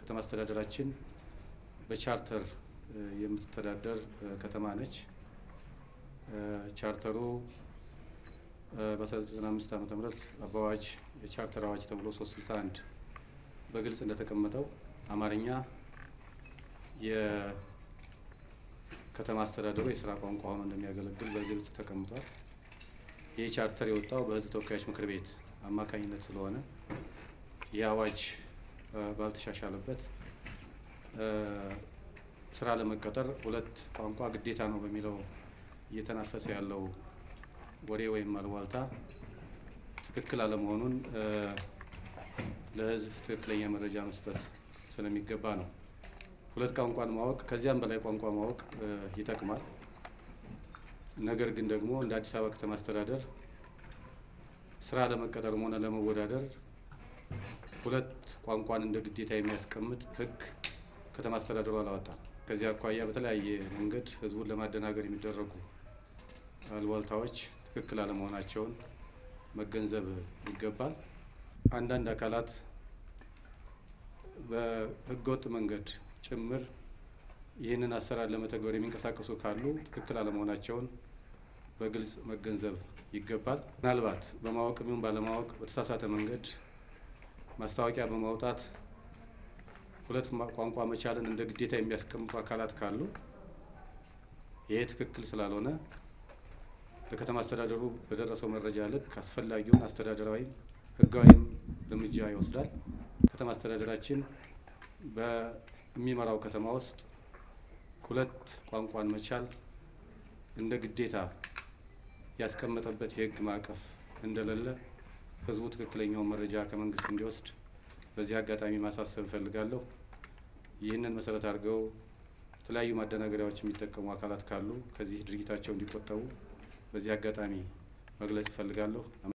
ከተማ አስተዳደራችን በቻርተር የምትተዳደር ከተማ ነች። ቻርተሩ በ1995 ዓመተ ምህረት በአዋጅ የቻርተር አዋጅ ተብሎ 361 በግልጽ እንደተቀመጠው አማርኛ የከተማ አስተዳደሩ የስራ ቋንቋ ሆኖ እንደሚያገለግል በግልጽ ተቀምጧል። ይህ ቻርተር የወጣው በሕዝብ ተወካዮች ምክር ቤት አማካኝነት ስለሆነ ይህ አዋጅ ባልተሻሻለበት ስራ ለመቀጠር ሁለት ቋንቋ ግዴታ ነው በሚለው እየተናፈሰ ያለው ወሬ ወይም አልዋልታ ትክክል አለመሆኑን ለሕዝብ ትክክለኛ መረጃ መስጠት ስለሚገባ ነው። ሁለት ቋንቋን ማወቅ ከዚያም በላይ ቋንቋ ማወቅ ይጠቅማል። ነገር ግን ደግሞ እንደ አዲስ አበባ ከተማ አስተዳደር ስራ ለመቀጠርም ሆነ ለመወዳደር ሁለት ቋንቋን እንደ ግዴታ የሚያስቀምጥ ሕግ ከተማ አስተዳደሩ አላወጣም። ከዚህ አኳያ በተለያየ መንገድ ህዝቡን ለማደናገር የሚደረጉ አልዋልታዎች ትክክል አለመሆናቸውን መገንዘብ ይገባል። አንዳንድ አካላት በህገወጥ መንገድ ጭምር ይህንን አሰራር ለመተግበር የሚንቀሳቀሱ ካሉ ትክክል አለመሆናቸውን በግልጽ መገንዘብ ይገባል። ምናልባት በማወቅ ይሁን ባለማወቅ በተሳሳተ መንገድ ማስታወቂያ በማውጣት ሁለት ቋንቋ መቻልን እንደ ግዴታ የሚያስቀምጡ አካላት ካሉ ይሄ ትክክል ስላልሆነ ለከተማ አስተዳደሩ በደረሰው መረጃ ልክ አስፈላጊውን አስተዳደራዊም ህጋዊም እርምጃ ይወስዳል። ከተማ አስተዳደራችን በሚመራው ከተማ ውስጥ ሁለት ቋንቋን መቻል እንደ ግዴታ ያስቀመጠበት የህግ ማዕቀፍ እንደሌለ ህዝቡ ትክክለኛውን መረጃ ከመንግስት እንዲወስድ በዚህ አጋጣሚ ማሳሰብ እፈልጋለሁ። ይህንን መሰረት አድርገው የተለያዩ ማደናገሪያዎች የሚጠቀሙ አካላት ካሉ ከዚህ ድርጊታቸው እንዲቆጠቡ በዚህ አጋጣሚ መግለጽ እፈልጋለሁ።